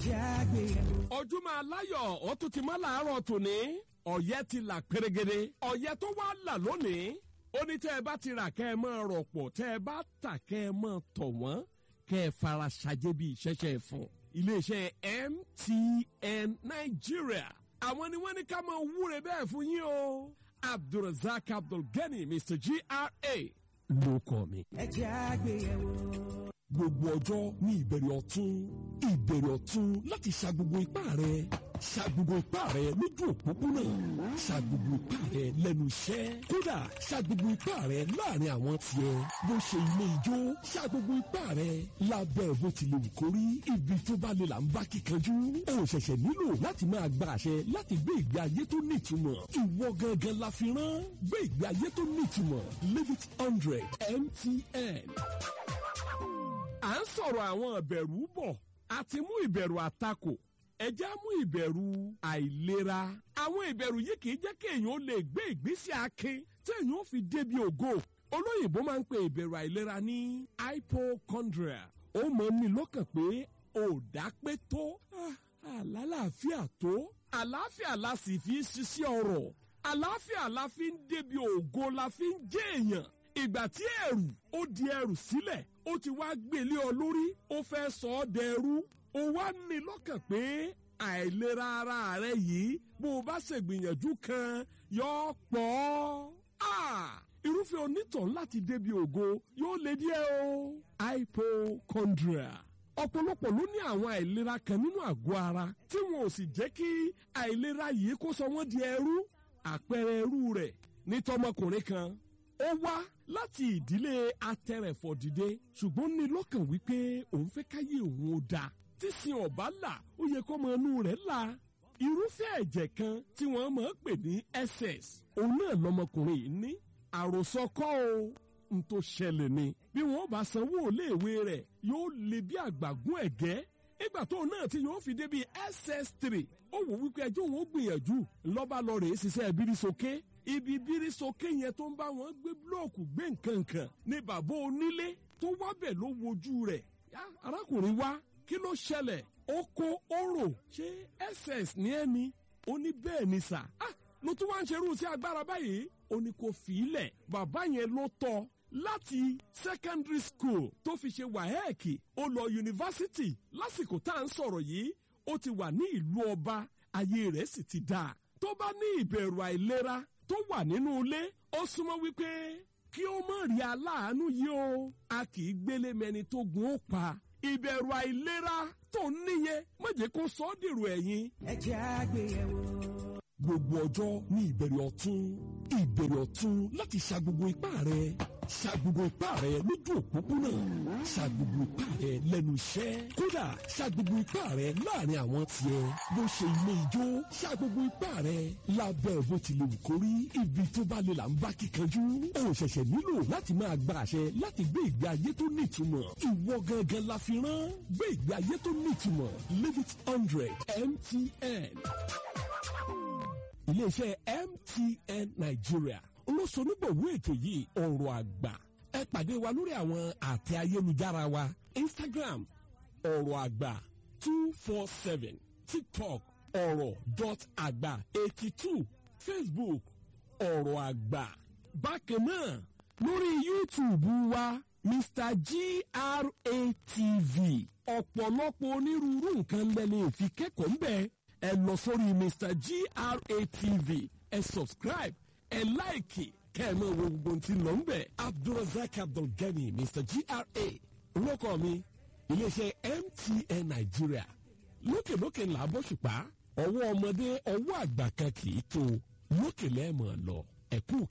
jẹ́ àgbéyẹ̀wò. ojúmọ́ aláyọ̀ ó tún ti mọ́ làárọ̀ tòní ọ̀yẹ́ ti là pérégede ọ̀yẹ́ tó wá là lónìí ó ní tẹ́ ẹ bá ti rà kẹ́ ẹ máa rọ̀pọ̀ tẹ́ ẹ bá tà kẹ́ ẹ máa tọ̀ wọ́n kẹ́ ẹ fara ṣàjẹ́ bí ìṣẹ́ṣẹ́ fún iléeṣẹ́ MTN Nigeria àwọn ni wọ́n ní ká máa wúre bẹ́ẹ̀ fún yín o Abdulrasaq Abdulgani Mr GRA ló kọ́ mi ẹ jẹ́ àgbéyẹ̀wò. gbogbo ọjọ́ ní ìbẹ̀rẹ̀ ọ̀tún ìbẹ̀rẹ̀ ọ̀tún láti ṣa gbogbo ipá rẹ̀ ṣa gbogbo ipá rẹ̀ lójú òpópónà ṣa gbogbo ipá rẹ̀ lẹ́nu iṣẹ́ kódà ṣa gbogbo ipá rẹ̀ láàrin àwọn tiẹ̀ bó ṣe ilé ijó ṣa gbogbo ipá rẹ̀ lábẹ́ bó ti lè wù kó rí ibi tó bá lè là ń bá kíkanjú o ṣẹ̀ṣẹ̀ nílò láti máa gba àṣẹ láti gbé ìgbé ayé tó nítumọ̀ ìwọ gangan la fi rán gbé ìgbé ayé tó nítumọ̀ live it hundred MTN à ń sọ̀rọ̀ àwọn ìbẹ̀rù bọ̀ a ti mú ìbẹ̀rù àtakò ẹjẹ́ á mú ìbẹ̀rù àìlera àwọn ìbẹ̀rù yìí kì í jẹ́ kéèyàn ó lè gbé ìgbésí akin téèyàn ó fi débi ògo olóyìnbó máa ń pe ìbẹ̀rù àìlera ní hypochondria ó mọ̀ ní lọ́kàn pé ò dápé tó ah, àlàáfíà tó àlàáfíà la sì fi ń ṣiṣẹ́ ọrọ̀ àlàáfíà la fi ń débi ògo la fi ń jẹ́ èèyàn ìgbà tí ẹrù ó di ẹrù sílẹ̀ ó ti wá gbélé ọ lórí ó fẹ́ sọ ọ́ dẹrú ó wá ní lọ́kàn pé àìlera ara rẹ yìí bó o bá ṣègbìyànjú kan yọ pọ̀ ọ́ irúfẹ́ onítàn láti débi ògo yóò lé díẹ̀ o hypochondria ọ̀pọ̀lọpọ̀ ló ní àwọn àìlera kan nínú àgọ́ ara tí wọn ò sì jẹ́ kí àìlera yìí kó sọ wọ́n di ẹrú àpẹẹrẹ ẹrú rẹ̀ ní tọmọkùnrin kan ó wá láti ìdílé atẹrẹ̀fọ̀dìde ṣùgbọ́n ní lọ́kàn wípé òun fẹ́ káyé òun ó dáa tí sin ọ̀bá là ó yẹ kọ́ ọmọ inú rẹ̀ là irúfẹ́ ẹ̀jẹ̀ kan tí wọ́n máa ń pè ní SS òun náà lọmọkùnrin yìí ní àròsọ kọ́ o n tó ṣẹlẹ̀ ni bí wọ́n bá sanwó iléèwé rẹ̀ yóò lè bí àgbàgún ẹ̀gẹ́ nígbà tó náà tí yóò fi débi SS3 ó wò wípé ẹjọ́ òun ó gbìyànjú ńlọ́ba lọ rèé ṣiṣẹ́ bírí sókè ibi bírí sókè yẹn tó ń bá wọn gbé búlọ́ọ̀kù gbé nǹkan kan ní bàbá onílé tó wábẹ̀ ló wojú rẹ̀ arákùnrin wá kí ló ṣẹlẹ̀ ó kó orò ṣé ss ní ẹni ó ní bẹ́ẹ̀ ni sà á ló tún wá ń ṣerú sí agbára báyìí ó ní kó fi í lẹ̀ bàbá yẹn ló tọ́ láti secondary school tó fi ṣe wàhẹ́ẹ̀kì ó lọ yunifásitì lásìkò tá à ń sọ̀rọ̀ yìí ó ti wà ní ìlú ọba ayé rẹ̀ sì ti dáa tó bá ní ìbẹ̀rù àìlera tó wà nínú ilé ó súnmọ́ wípé kí ó má rí aláàánú yìí o a kì í gbélé mẹni tó gun ó pa ìbẹ̀rù àìlera tó ń níyẹn má jẹ́ kó sọ ọ́ dèrò ẹ̀yìn. ẹ jẹ́ àgbéyẹ̀wò. gbogbo ọjọ́ ní ìbẹ̀rẹ̀ ọ̀tún ìbẹ̀rẹ̀ ọ̀tún láti ṣa gbogbo ipá rẹ̀ ṣa gbogbo ipá rẹ̀ lójú òpópónà ṣa gbogbo ipá rẹ̀ lẹ́nu iṣẹ́ kódà ṣa gbogbo ipá rẹ̀ láàrin àwọn tiẹ̀ bó ṣe ilé ijó ṣa gbogbo ipá rẹ̀ lábẹ́ bó ti lè wù kó rí ibi tó bá lè là ń bá kíkanjú o ṣẹ̀ṣẹ̀ nílò láti máa gba àṣẹ láti gbé ìgbé ayé tó nítumọ̀ ìwọ gangan la fi rán gbé ìgbé ayé tó nítumọ̀ live it hundred MTN iléeṣẹ́ MTN Nigeria olóṣonígbòwó ètò yìí ọ̀rọ̀ àgbà ẹ pàdé wa lórí àwọn àtẹ ayélujára wa Instagram ọ̀rọ̀ àgbà two four seven TikTok ọ̀rọ̀ dot àgbà eighty two Facebook ọ̀rọ̀ àgbà bákan náà lórí YouTube wa Mr GRATV ọ̀pọ̀lọpọ̀ onírúurú nǹkan lẹ́ni ìfi kẹ́kọ̀ọ́ ń bẹ̀ ẹ lọ sórí Mr GRATV ẹ subscribe ẹ láìkì kẹ́ ẹ máa wo gbogbo ohun tí ń lọ ń bẹ̀. Abdulrasaq Abdulgani Mr GRA olóko mi iléeṣẹ́ MTN Nigeria lókèlókè ńlá bọ́ṣùpá ọwọ́ ọmọdé ọwọ́ àgbà kan kì í tó lókè lẹ́ẹ̀mọ̀ lọ ẹ̀kú